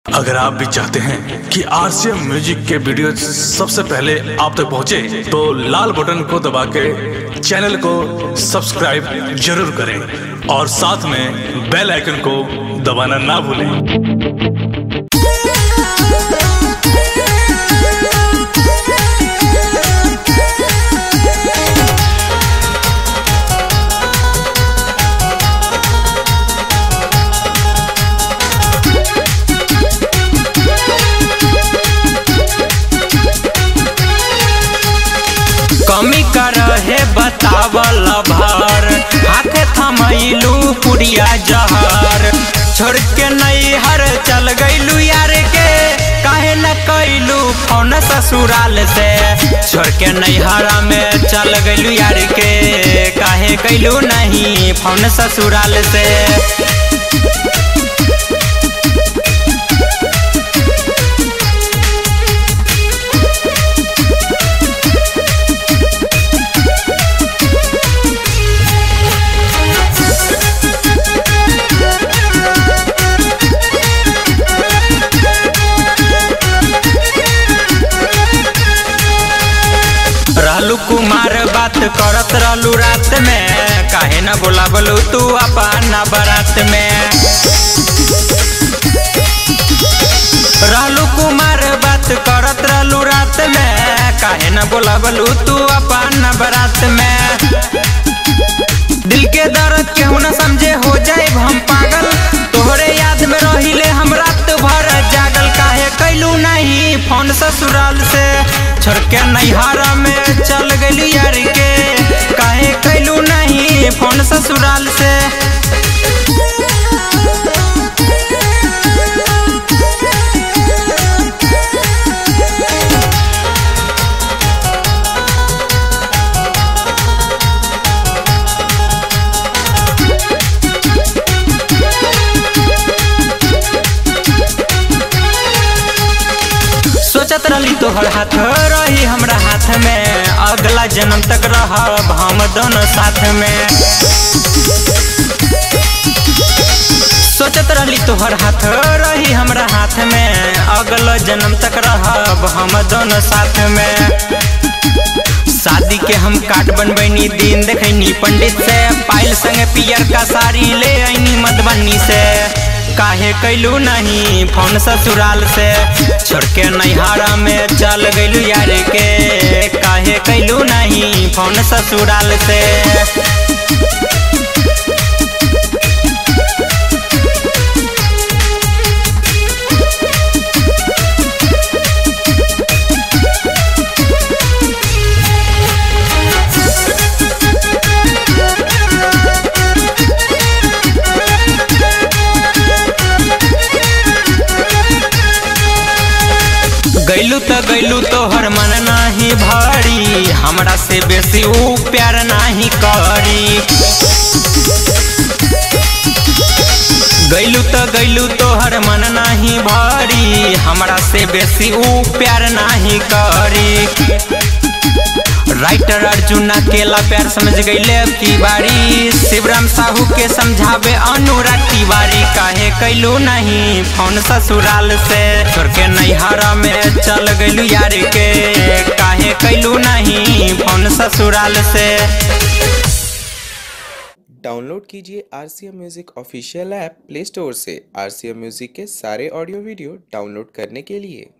अगर आप भी चाहते हैं कि आरसीएम म्यूजिक के वीडियो सबसे पहले आप तक पहुंचे, तो लाल बटन को दबा के चैनल को सब्सक्राइब जरूर करें और साथ में बेल आइकन को दबाना ना भूलें कमी कर है बतावल भर हाथे थमैलू पुड़िया जहर छोड़ के नैहर चल गईलू यार के काहे न कैलू फोन ससुराल से छोड़ के नैहर में चल गईलू यार के काहे कैलू नहीं फोन ससुराल से रहलू कुमार बात करत रहलू रात में काहे न बोलावलू तू अपन बारात में रहलू कुमार बात करत रहलू रात में काहे न बोलावलू तू अपन बारात में दिल के दर्द केहू न समझे हो जाए हम पागल तोहरे याद में रहिले हम रात भर जागल काहे कैलू नहीं फोन ससुराल से छोड़ के नैहर में चल गई यार के काहे कैलू नहीं फोन ससुराल से सोचत रही तोहर हाथ रही हमरा हाथ में अगला जन्म तक रहब हम दोनों साथ में सोचत रही तोहर हाथ रही हमरा हाथ में अगला जन्म तक रहब हम दोनों साथ में शादी के हम काट बनबैनी दिन देखैनी पंडित से पायल संगे पियर का साड़ी ले आईनी मधुबनी से काहे कैलू नहीं फोन ससुराल से छोड़ के नैहरा में चल गईलू यार के काहे कैलू नहीं फोन ससुराल से गैलू तो गैलू तोहर मन नाही भारी हमरा से बेसी ऊ प्यार नाही करी गैलू तो गैलू तोहर मन नाही भारी हमरा से बेसी ऊ प्यार नाही करी राइटर अर्जुन अकेला प्यार समझ गईले अब की बारी शिवराम साहू के समझावे अनुराग तिवारी काहे कैलू नहीं फोन ससुराल से छोड़ के नैहरा में चल गईलू यार के काहे कैलू नहीं फोन ससुराल से डाउनलोड कीजिए R C M music official app play store से आर सी एम म्यूज़िक के सारे ऑडियो वीडियो डाउनलोड करने के लिए